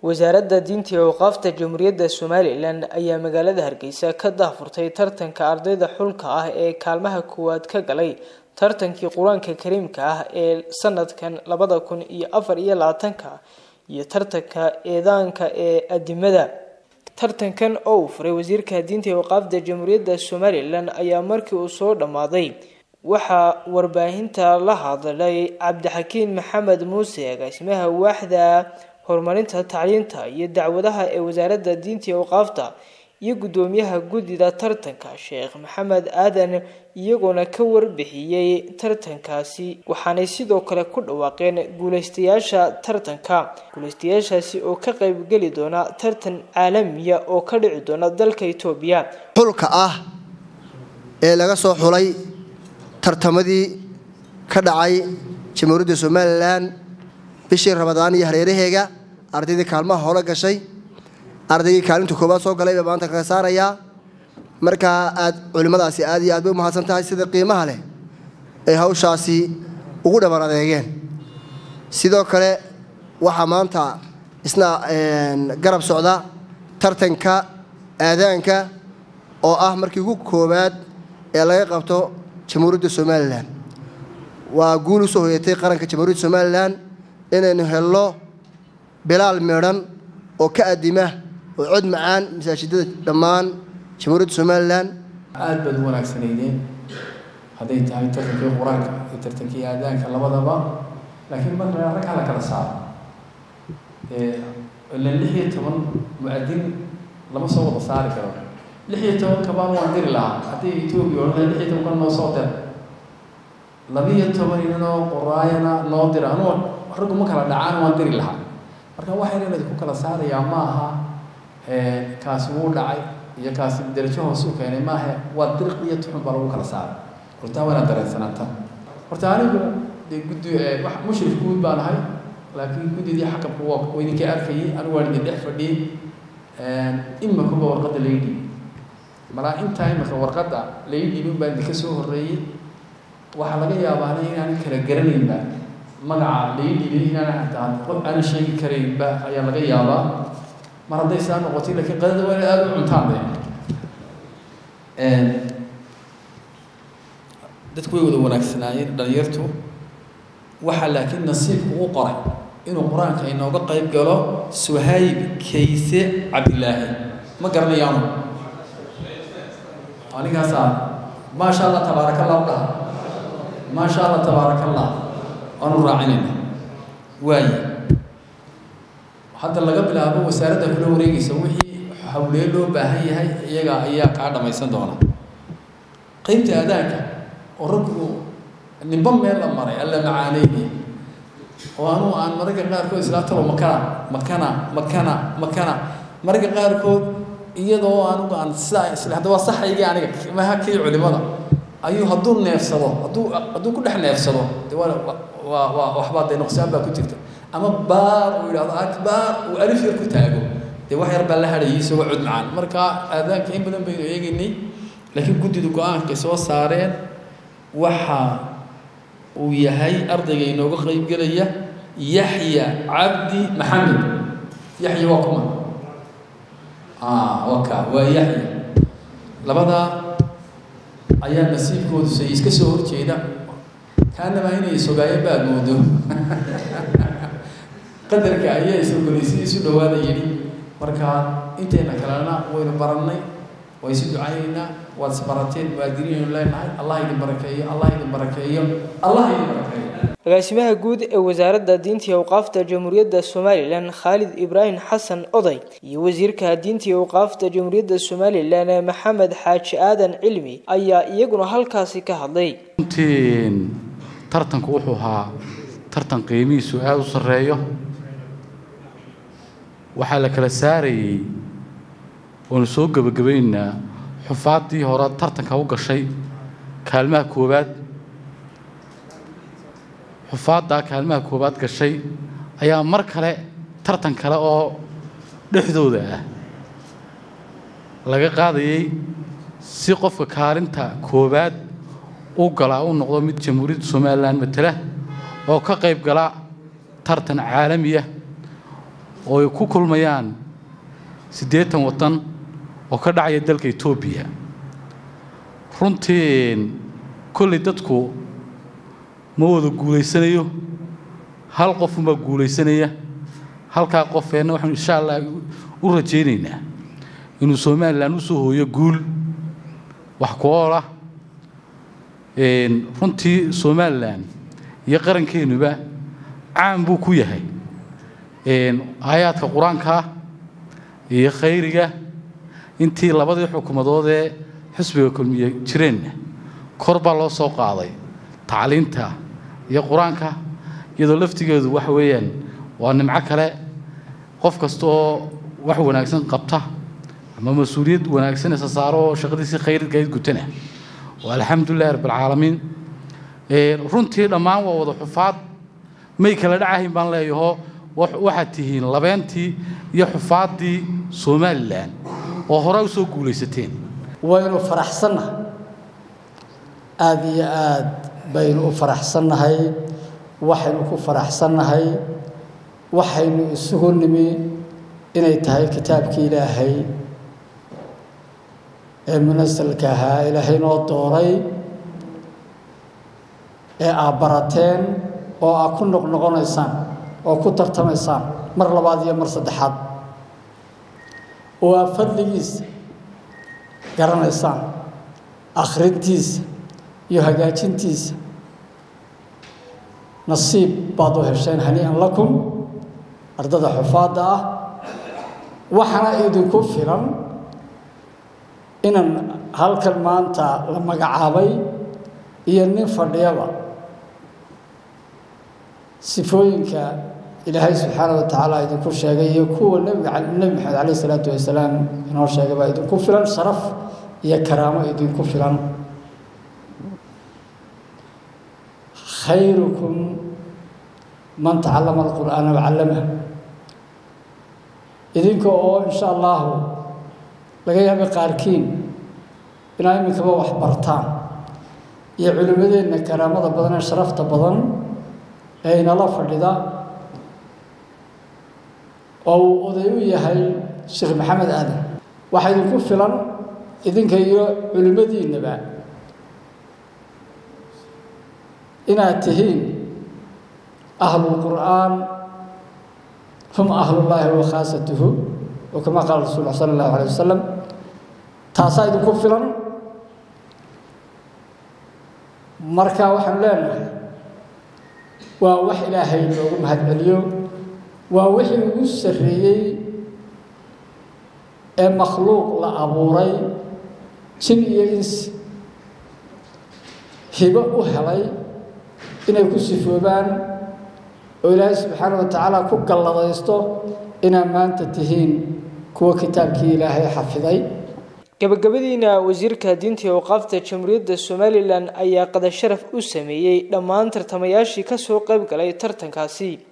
wasaaradda diinta iyo awqaafta jamhuuriyadda somalilan ayaa magaalada hargeysa ka daahfurtay tartanka ardayda xulka ah ee kaalmaha koowaad ka galay tartankii qur-aanka kariimka ah ee sanadkan labada kun iyo afar iyo labaatanka iyo tartanka eedaanka ee adimada tartankan oo uu furay wasiirka diinta iyo awqaafta jamhuuriyadda somalilan ayaa markii uu soo dhammaaday waxaa warbaahinta la hadlay cabdixakiin maxamed muuse agaasimaha waaxda horumarinta tacliinta iyo dacwadaha ee wasaaradda diinta iyo awqaafta iyo guddoomiyaha guddida tartanka sheekh maxamed aadan iyagoona ka warbixiyey tartankaasi waxaanay sidoo kale ku dhawaaqeen guuleystayaasha tartanka guuleystayaashaasi oo ka qaybgeli doona tartan caalamiya oo ka dhici doona dalka itoobiya xulka ah ee laga soo xulay tartamadii ka dhacay jamhuuriyadda somalilan bishii ramadaan iyo hareeraheega ardaydii kaalmaha hore gashay ardaygii kaalinta koowaad soo galay baa maanta kaga saarayaa markaa aad culimmadaasi aad iyo aad bay u mahadsan tahay sida qiimaha leh ay hawshaasi ugu dhaban adeegeen sidoo kale waxaa maanta isna garab socda tartanka aadaanka oo ah markii ugu koowaad ee laga qabto jamhuuriyadda somalilan waa guul usoo hoyatay qaranka jamhuuriyadda somalilan inaynu helno bilaal meedhan oo ka adima oo cod macaan masaajidada dhammaan jamhuuriyadda somalilan aad baad u wanaagsanaydeen hadday tahay tartankii qur-aanka iyo tartankii aadaanka labadaba laakiin marka rag hala kala saaro ilan lix iyo toban mu-adin lama soo wada saari karo lix iyo toban kabaan waan diri lahaa haddii etoobiya odhan lix iyo toban kan noo soo dir labiyo toban inanoo qoraayana noo dira anuu raggu ma kala dhacaan waan diri lahaa marka waxayna idinku kala saarayaa ma aha kaasi wuu dhacay iyo kaasi darajo hoos u keenay maaha waa diriq iyo tuxun baa lagu kala saaray hortaa waana dareensanaatan horta anigu dee guddi mushrif guud baan ahay laakiin guddidii xakamku waa idinka arkayay anigu waan idin dhex fadhiyey imakuba warqadda laga dhiibay malaa intaa imaka warqadda laga dhiibin baa idinka soo horreeyey waxaa laga yaabaana inaanan kala garanaynba magaca laga dhiibay inaanan hataa qof aanan sheegi karaynba ayaa laga yaabaa mar hadday saa noqotay lakiin qadada waa aada u cuntaan de dadku way wada wanaagsanaayeen dhalinyartu waxaa laakiin nasiibku u qoray inuu qur-aanka inooga qayb galo suhayb kayse cabdilaahi ma garanayaanu anigaasaa maasha allah tabaaraka allah u dhaha maasha allah tabaaraka allah waanu raacinayna waaye hadda laga bilaabo wasaaradda kula wareegaysa wixii hawlee loo baahan yahay iyaga ayaa kaa dhammaysan doona qaybta aadaanka oo raggu nimba meel la maray alla macaaneyni oo anuu aan mararka qaarkood islaa talo makana makana makana makana mararka qaarkood iyadoo anugu aan sidaa isla hadda waa saxaygii aniga maha kii culimada ayuu hadduu neefsado hadduu hadduu ku dhex neefsado de waa waa waa waxbaa dee nuqsaan baa ku jirta ama baar uu yidhahdo akbaar uu alif yar ku taago dee wax yar baa la hadhayay isagoo cod macaan marka aadaanka in badan baynu eegaynay laakiin guddidu go-aankay soo saareen waxa uu yahay ardayga inooga qaybgelaya yaxya cabdi maxamed yaxya waa kuma waka waa yaxya labadaa ayaa nasiibkoodu say iska soo horjeeda kaanaba inay sogaayeen baad moodo qadarka ayaa isogolaysay isu dhawaada yidhi marka intayna kalena waynu barannay waa isu ducaynaynaa waad isbarateen muwaadiniinu leenahay allah idin barakeeyo allah idin barakeeyo allah idin barakeeyo agaasimaha guud ee wasaaradda diinta iyo awqaafta jamhuuriyadda somalilan khaalid ibraahim xasan oday iyo wasiirka diinta iyo awqaafta jamhuuriyadda somalilan maxamed xaaji aadan cilmi ayaa iyaguna halkaasi ka hadlay runtiin tartanku wuxuu ahaa tartan qiimihiisu aada u sarreeyo waxaa la kala saarayey waanu soo gebagabaynaynaa xufaaddii hore tartanka u gashay kaalmaha koowaad xufaaddaa kaalmaha koowaad gashay ayaa mar kale tartan kale oo dhexdooda ah laga qaadayey si qofka kaalinta koowaad u galaa u noqdo mid jamhuuriyadda somalilan matala oo ka qayb gala tartan caalamiya oo ay ku kulmayaan siddeetan waddan oo ka dhacaya dalka etoobiya runtii kolley dadku ma wada guulaysanayo hal qofunbaa guulaysanaya halkaa qofeenna waxaanu insha allah u rajaynaynaa inuu somalilan u soo hooyo guul wax ku ool ah runtii somalilan iyo qarankeennuba caan buu ku yahay aayaadka qur-aankaa iyo khayriga intii labadii xukuumadoodee xisbiga kulmiye jireenna kor baa loo soo qaaday tacliinta iyo qur-aanka iyadoo laftigeedu waxa weeyaan waa nimco kale qof kasta oo wax wanaagsan qabta ama mas-uuliyad wanaagsan isa saaro oo shaqadiisii khayrigayd gutana waa alxamdulilahi rabbilcaalamiin runtii dhammaan waa wada xufaad may kala dhacahayn baan leeyaho waxaad tihiin labeentii iyo xufaaddii somalilan oo hore u soo guulaysateen waynu faraxsannahay aada iyo aad baynu u faraxsannahay waxaynu ku faraxsannahay waxaynu isugu nimi inay tahay kitaabkii ilaahay ee munasalka ahaa ilaahay noo dooray ee aad barateen oo aad ku noqnoqonaysaan oo ku tartamaysaan mar labaad iyo mar saddexaad oo aad fadligiisa garanaysaan akhrintiisa iyo hagaajintiisa nasiib baad u hesheen hanii'an lakum ardada xufaadda ah waxaana idinku filan inaan halkan maanta la magacaabay iyo nin fadhiyaba sifooyinka ilaahay subxaana wa tacaala idinku sheegay iyo kuwa nebiga nebi maxamed caleyh isalaatu wasalaam inoo sheegay baa idinku filan sharaf iyo karaamo idinku filan khayrukum man tacallama alqur'aana wacallamah idinka oo insha allahu laga yaabay qaarkiin inaa iminkaba wax bartaan iyo culimmadeenna karaamada badan ee sharafta badan ee inala fadhida oo uu oday u yahay sheekh maxamed aadan waxaa idinku filan idinka iyo culimmadiinnaba inaad tihiin ahlulqur'aan hum ahlullaahi wa khaasatuhu oo kama qaala rasul sala allahu alay wasalam taasaa idinku filan marka waxaanu leenahay waa wax ilaahay loogu mahadceliyo waa wixii ugu sarreeyey ee makhluuq la abuuray jin iyo insi hibo u helay inay ku sifoobaan oo ilaahay subxaana wa tacaala ku galladaysto inaad maanta tihiin kuwa kitaabkii ilaahay xafiday gabagabadiina wasiirka diinta iyo awqaafta jamhuuriyadda somalilan ayaa qadasharaf u sameeyey dhammaan tartamayaashii kasoo qayb galay tartankaasi